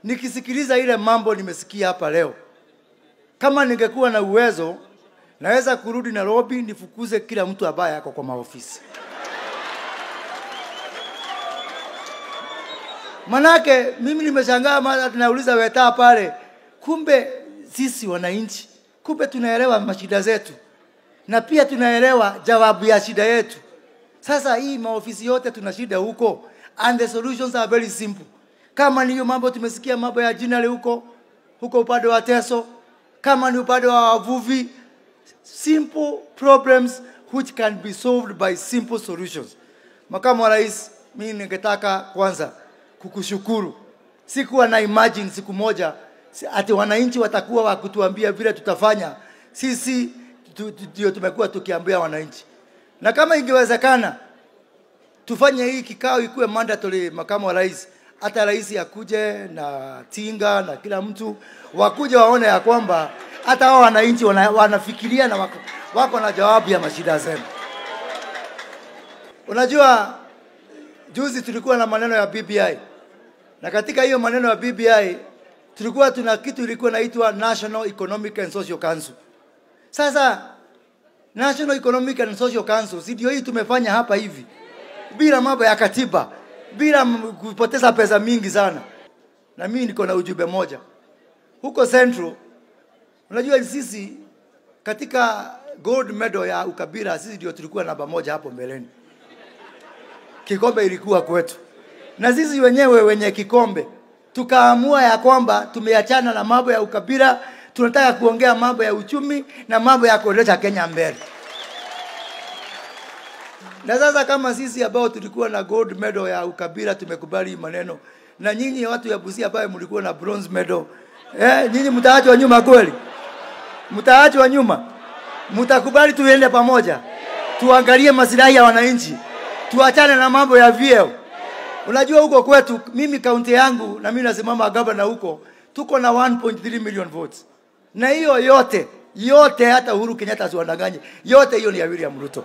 nikisikiliza ile mambo nimesikia hapa leo, kama ningekuwa na uwezo, naweza kurudi Nairobi nifukuze kila mtu ambaye ako kwa maofisi. Manake mimi nimeshangaa, mara tunauliza wetaa pale, kumbe sisi wananchi, kumbe tunaelewa mashida zetu na pia tunaelewa jawabu ya shida yetu. Sasa hii maofisi yote tuna shida huko, and the solutions are very simple. Kama ni hiyo mambo tumesikia mambo ya jinale huko huko upande wa Teso, kama ni upande wa wavuvi, simple problems which can be solved by simple solutions. Makamu wa Rais, mimi ningetaka kwanza kukushukuru. Sikuwa na imagine siku moja si- ati wananchi watakuwa wakutuambia vile tutafanya. Sisi tu- tu- ndio tumekuwa tukiambia wananchi, na kama ingewezekana tufanye hii kikao ikuwe mandatory, makamu wa rais, hata rais akuje na tinga na kila mtu wakuje waone ya kwamba hata hao wananchi wana, wanafikiria na wako, wako na jawabu ya mashida zenu. Unajua, juzi tulikuwa na maneno ya BBI na katika hiyo maneno ya BBI tulikuwa tuna kitu ilikuwa inaitwa National Economic and Social Council. Sasa National Economic and Social Council si ndio hii tumefanya hapa hivi bila mambo ya katiba, bila m- kupoteza pesa mingi sana. Na mimi niko na ujumbe moja huko Central. Unajua sisi katika gold medal ya ukabila sisi ndio tulikuwa namba moja hapo mbeleni, kikombe ilikuwa kwetu, na sisi wenyewe wenye kikombe tukaamua ya kwamba tumeachana na mambo ya ukabila, tunataka kuongea mambo ya uchumi na mambo ya kuendesha Kenya mbele. Na sasa kama sisi ambao tulikuwa na gold medal ya ukabila tumekubali hii maneno, na nyinyi watu ya Busia ambayo mlikuwa na bronze medal, eh, nyinyi mtaachwa nyuma kweli? Mtaachwa nyuma? Mtakubali tuende pamoja, tuangalie masilahi ya wananchi, tuachane na mambo ya vyeo. Unajua huko kwetu, mimi kaunti yangu na mimi nasimama gavana huko, tuko na 1.3 million votes, na hiyo yote yote, hata Uhuru Kenyatta asiwadanganye, yote hiyo ni ya William Ruto.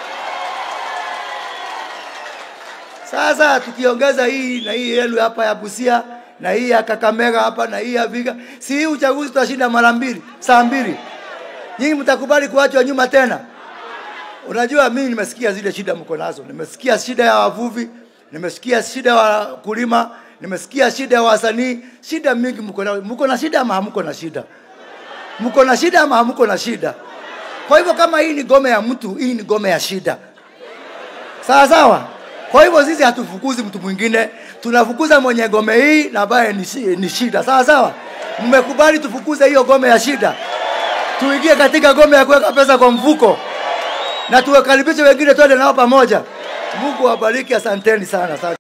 Sasa tukiongeza hii na hii yenu hapa ya Busia na hii ya Kakamega hapa na hii ya Viga, si hii uchaguzi tutashinda mara mbili, saa mbili. Nyinyi mtakubali kuachwa nyuma tena? Unajua, mimi nimesikia zile shida mko nazo, nimesikia shida ya wavuvi, nimesikia shida ya wakulima, nimesikia shida ya wasanii, shida mingi mko nazo. Mko na shida ama hamko na shida? Mko na shida ama hamko na shida? Kwa hivyo kama hii ni gome ya mtu, hii ni gome ya shida. Sawa sawa. Kwa hivyo sisi hatufukuzi mtu mwingine, tunafukuza mwenye gome hii na ambaye ni, shi- ni shida. Sawa sawa. Mmekubali tufukuze hiyo gome ya shida, tuingie katika gome ya kuweka pesa kwa mfuko na tuwakaribishe wengine, twende nao pamoja. Mungu awabariki, asanteni sana. Asante.